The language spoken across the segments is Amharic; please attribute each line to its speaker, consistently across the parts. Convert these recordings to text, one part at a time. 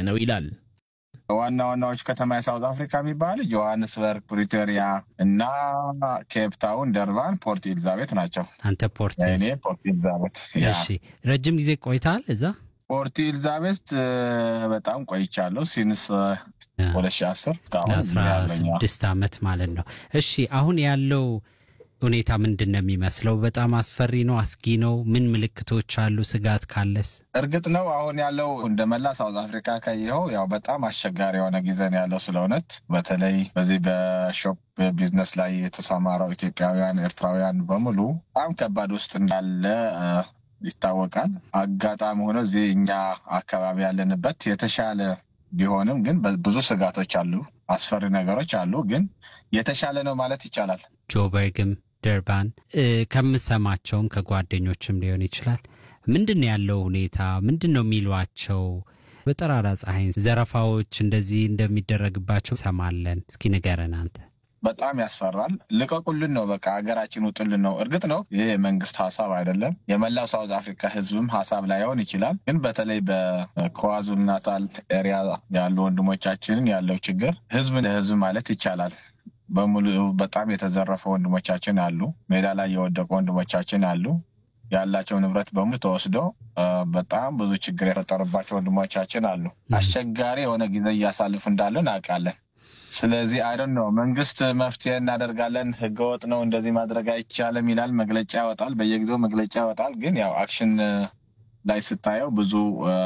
Speaker 1: ነው ይላል።
Speaker 2: ዋና ዋናዎች ከተማ የሳውዝ አፍሪካ የሚባሉ ጆሃንስበርግ፣ ፕሪቶሪያ እና ኬፕታውን፣ ደርባን፣ ፖርት ኤልዛቤት ናቸው።
Speaker 3: አንተ ፖርት
Speaker 2: እኔ ፖርት ኤልዛቤት።
Speaker 3: እሺ፣ ረጅም ጊዜ ቆይተሃል እዛ?
Speaker 2: ፖርት ኤልዛቤት በጣም ቆይቻለሁ። ሲንስ ሁለት ሺህ አስር
Speaker 3: ለአስራ ስድስት ዓመት ማለት ነው። እሺ አሁን ያለው ሁኔታ ምንድን ነው የሚመስለው? በጣም አስፈሪ ነው? አስጊ ነው? ምን ምልክቶች አሉ? ስጋት ካለስ?
Speaker 2: እርግጥ ነው አሁን ያለው እንደ መላ ሳውዝ አፍሪካ ካየኸው ያው በጣም አስቸጋሪ የሆነ ጊዜ ነው ያለው። ስለ እውነት በተለይ በዚህ በሾፕ ቢዝነስ ላይ የተሰማራው ኢትዮጵያውያን፣ ኤርትራውያን በሙሉ በጣም ከባድ ውስጥ እንዳለ ይታወቃል። አጋጣሚ ሆኖ እዚህ እኛ አካባቢ ያለንበት የተሻለ ቢሆንም ግን ብዙ ስጋቶች አሉ፣ አስፈሪ ነገሮች አሉ። ግን የተሻለ ነው ማለት ይቻላል።
Speaker 3: ጆበርግም ደርባን ከምሰማቸውም ከጓደኞችም ሊሆን ይችላል። ምንድን ነው ያለው ሁኔታ? ምንድን ነው የሚሏቸው? በጠራራ ፀሐይ ዘረፋዎች እንደዚህ እንደሚደረግባቸው ሰማለን። እስኪ ንገረን አንተ።
Speaker 2: በጣም ያስፈራል። ልቀቁልን ነው በቃ ሀገራችን ውጡልን ነው። እርግጥ ነው ይህ የመንግስት ሀሳብ አይደለም፣ የመላው ሳውዝ አፍሪካ ህዝብም ሀሳብ ላይሆን ይችላል። ግን በተለይ በኳዙሉ ናታል ኤሪያ ያሉ ወንድሞቻችንን ያለው ችግር ህዝብ ለህዝብ ማለት ይቻላል በሙሉ በጣም የተዘረፈ ወንድሞቻችን አሉ። ሜዳ ላይ የወደቁ ወንድሞቻችን አሉ። ያላቸው ንብረት በሙሉ ተወስዶ በጣም ብዙ ችግር የፈጠሩባቸው ወንድሞቻችን አሉ። አስቸጋሪ የሆነ ጊዜ እያሳልፉ እንዳሉ እናውቃለን። ስለዚህ አይደን ነው መንግስት መፍትሄ እናደርጋለን፣ ህገወጥ ነው እንደዚህ ማድረግ አይቻልም ይላል፣ መግለጫ ያወጣል፣ በየጊዜው መግለጫ ያወጣል። ግን ያው አክሽን ላይ ስታየው ብዙ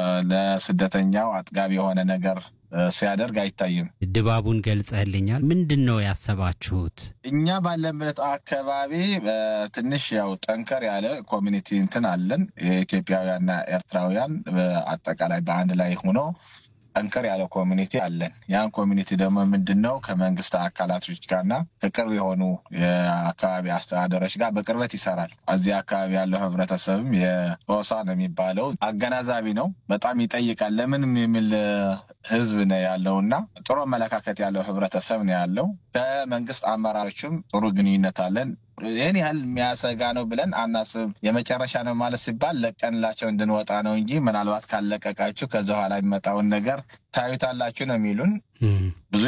Speaker 2: ለስደተኛው አጥጋቢ የሆነ ነገር ሲያደርግ አይታይም።
Speaker 3: ድባቡን ገልጸህልኛል። ምንድን ነው ያሰባችሁት?
Speaker 2: እኛ ባለበት አካባቢ ትንሽ ያው ጠንከር ያለ ኮሚኒቲ እንትን አለን። የኢትዮጵያውያንና ኤርትራውያን አጠቃላይ በአንድ ላይ ሆኖ ጠንከር ያለ ኮሚኒቲ አለን። ያን ኮሚኒቲ ደግሞ ምንድን ነው ከመንግስት አካላቶች ጋርና ከቅርብ የሆኑ የአካባቢ አስተዳደሮች ጋር በቅርበት ይሰራል። እዚህ አካባቢ ያለው ህብረተሰብም የሆሳ ነው የሚባለው አገናዛቢ ነው። በጣም ይጠይቃል። ለምንም የሚል ህዝብ ነው ያለው እና ጥሩ አመለካከት ያለው ህብረተሰብ ነው ያለው። ከመንግስት አመራሮችም ጥሩ ግንኙነት አለን። ይህን ያህል የሚያሰጋ ነው ብለን አናስብ። የመጨረሻ ነው ማለት ሲባል ለቀንላቸው እንድንወጣ ነው እንጂ ምናልባት ካለቀቃችሁ ከዚ ኋላ የሚመጣውን ነገር ታዩታላችሁ ነው የሚሉን። ብዙ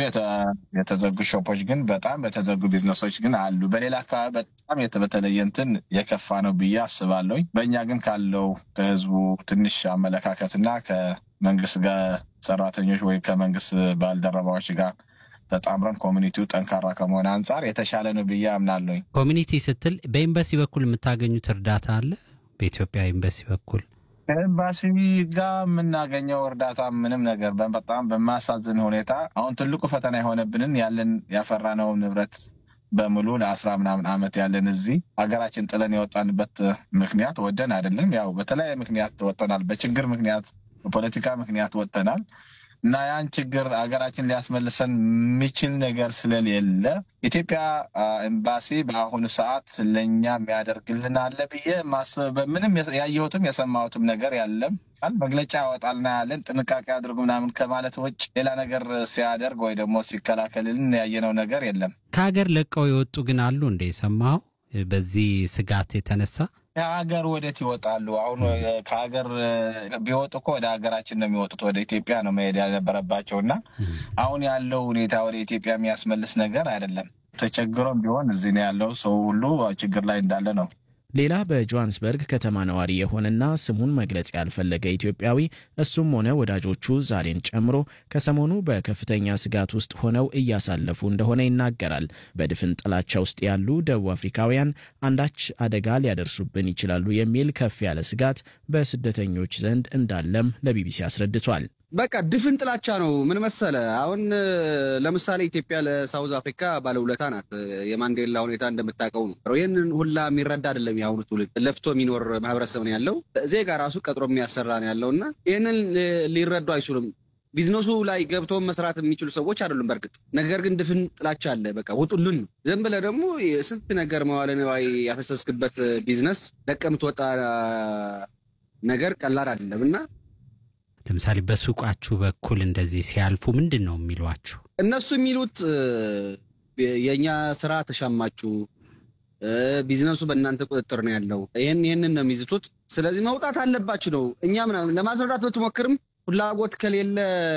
Speaker 2: የተዘጉ ሾፖች ግን በጣም በተዘጉ ቢዝነሶች ግን አሉ። በሌላ አካባቢ በጣም በተለየ እንትን የከፋ ነው ብዬ አስባለሁኝ። በእኛ ግን ካለው ከህዝቡ ትንሽ አመለካከትና ከመንግስት ጋር ሰራተኞች ወይም ከመንግስት ባልደረባዎች ጋር ተጣምረን ኮሚኒቲው ጠንካራ ከመሆን አንጻር የተሻለ ነው ብዬ አምናለሁኝ።
Speaker 3: ኮሚኒቲ ስትል በኤምባሲ በኩል የምታገኙት እርዳታ አለ? በኢትዮጵያ ኤምባሲ በኩል
Speaker 2: ኤምባሲ ጋር የምናገኘው እርዳታ ምንም ነገር በጣም በማሳዝን ሁኔታ አሁን ትልቁ ፈተና የሆነብንን ያለን ያፈራነው ንብረት በሙሉ ለአስራ ምናምን ዓመት ያለን እዚህ ሀገራችን ጥለን የወጣንበት ምክንያት ወደን አይደለም። ያው በተለያየ ምክንያት ወጥተናል። በችግር ምክንያት፣ በፖለቲካ ምክንያት ወጥተናል። እና ያን ችግር ሀገራችን ሊያስመልሰን የሚችል ነገር ስለሌለ ኢትዮጵያ ኤምባሲ በአሁኑ ሰዓት ለእኛ የሚያደርግልን አለ ብዬ ማስብ ምንም ያየሁትም የሰማሁትም ነገር ያለም መግለጫ ያወጣልና ያለን ጥንቃቄ አድርጉ ምናምን ከማለት ውጭ ሌላ ነገር ሲያደርግ ወይ ደግሞ ሲከላከልልን ያየነው ነገር የለም።
Speaker 3: ከሀገር ለቀው የወጡ ግን አሉ እንደ ሰማኸው በዚህ ስጋት የተነሳ
Speaker 2: ከሀገር ወዴት ይወጣሉ? አሁን ከሀገር ቢወጡ እኮ ወደ ሀገራችን ነው የሚወጡት። ወደ ኢትዮጵያ ነው መሄድ ያልነበረባቸው እና አሁን ያለው ሁኔታ ወደ ኢትዮጵያ የሚያስመልስ ነገር አይደለም። ተቸግሮም ቢሆን እዚህ ነው ያለው ሰው ሁሉ ችግር ላይ እንዳለ ነው።
Speaker 1: ሌላ በጆሃንስበርግ ከተማ ነዋሪ የሆነና ስሙን መግለጽ ያልፈለገ ኢትዮጵያዊ እሱም ሆነ ወዳጆቹ ዛሬን ጨምሮ ከሰሞኑ በከፍተኛ ስጋት ውስጥ ሆነው እያሳለፉ እንደሆነ ይናገራል። በድፍን ጥላቻ ውስጥ ያሉ ደቡብ አፍሪካውያን አንዳች አደጋ ሊያደርሱብን ይችላሉ የሚል ከፍ ያለ ስጋት በስደተኞች ዘንድ እንዳለም ለቢቢሲ አስረድቷል።
Speaker 4: በቃ ድፍን ጥላቻ ነው። ምን መሰለ፣ አሁን ለምሳሌ ኢትዮጵያ ለሳውዝ አፍሪካ ባለውለታ ናት። የማንዴላ ሁኔታ እንደምታውቀው ነው። ይህንን ሁላ የሚረዳ አይደለም የአሁኑ ትውልድ። ለፍቶ የሚኖር ማህበረሰብ ነው ያለው። ዜጋ ራሱ ቀጥሮ የሚያሰራ ነው ያለው እና ይህንን ሊረዱ አይችሉም። ቢዝነሱ ላይ ገብቶ መስራት የሚችሉ ሰዎች አይደሉም። በእርግጥ ነገር ግን ድፍን ጥላቻ አለ። በቃ ውጡልን ነው። ዝም ብለህ ደግሞ ስንት ነገር መዋለ ንዋይ ያፈሰስክበት ቢዝነስ ለቀህ የምትወጣ ነገር ቀላል አይደለም እና
Speaker 3: ለምሳሌ በሱቃችሁ በኩል እንደዚህ ሲያልፉ ምንድን ነው የሚሏችሁ?
Speaker 4: እነሱ የሚሉት የእኛ ስራ ተሻማችሁ፣ ቢዝነሱ በእናንተ ቁጥጥር ነው ያለው፣ ይህን ይህንን ነው የሚዝቱት። ስለዚህ መውጣት አለባችሁ ነው። እኛ ምናምን ለማስረዳት ብትሞክርም ፍላጎት ከሌለ